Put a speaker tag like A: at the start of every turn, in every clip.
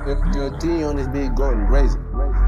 A: Your, your team on this big going crazy.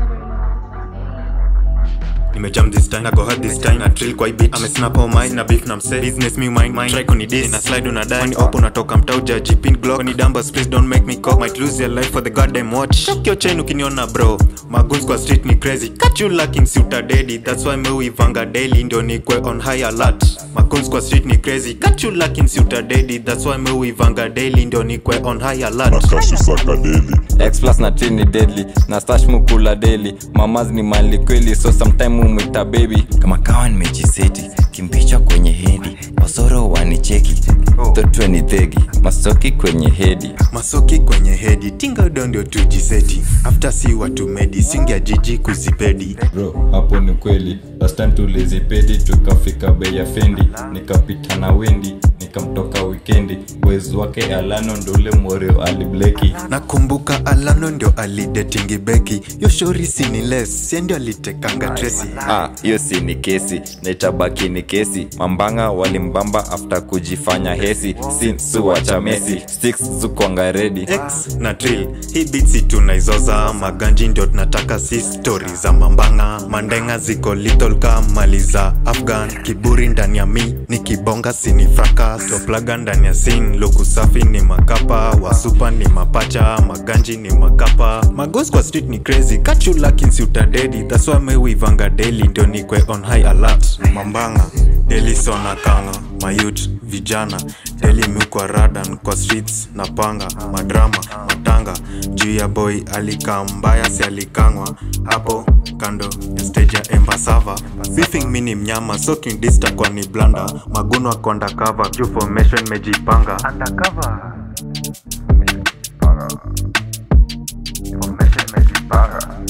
B: nimejam this time na go hard this time na drill kwa hii beat ame snap all mine na beef na mse business me mind mind try kuni dis na slide una die opo unatoka mtau jaji pin glock ni dumbers please don't make me cock might lose your life for the goddamn watch shock your chain ukiniona bro maguns kwa street ni crazy catch you lacking suta daddy that's why me uivanga daily ndio nikwe on high alert maguns kwa street ni crazy catch you lacking suta daddy that's why me uivanga daily ndio nikwe on high alert
C: nakasusaka deli
D: X plus na tree ni deadly na stash mukula daily mamas ni mali kweli so sometime umwita baby
E: kama kawa nimejiseti kimpicha kwenye hedi wasoro wanicheki totwe ni thegi
D: masoki kwenye hedi
B: masoki kwenye hedi tinga udo ndio tujiseti after si watu medi singia jiji kuzipedi
D: bro hapo ni kweli last time tulizipedi tukafika bei ya fendi nikapita na wendi nikamtoka wikendi wezi wake alano ndole morio alibleki
B: nakumbuka alano ndio alidetingi beki yoshori siniles sie ndio alitekanga tresi
D: Ah, hiyo si ni kesi na itabaki ni kesi mambanga walimbamba after kujifanya hesi sin suwacha mesi sticks zukwanga redi
B: x na drill hii bitsi tunaizoza maganji ndio tunataka si stori za mambanga mandenga ziko little ka mali za afghan kiburi ndani ya mi ni kibonga sini frakas toplaga ndani ya sin luku safi ni makapa wasupa ni mapacha maganji ni makapa magos kwa street ni crazy kachu lakins utadedi that's why mewivanga daily ndio nikwe on high alert mambanga daily sona kanga mayut vijana daily miukwa radan kwa streets na panga madrama matanga juu ya boy alikaa mbaya si alikangwa hapo kando ya stage ya embasava beefing mi ni mnyama soking dista kwa ni blanda maguno ako undercover juu formation mejipanga undercover mejipanga formation mejipanga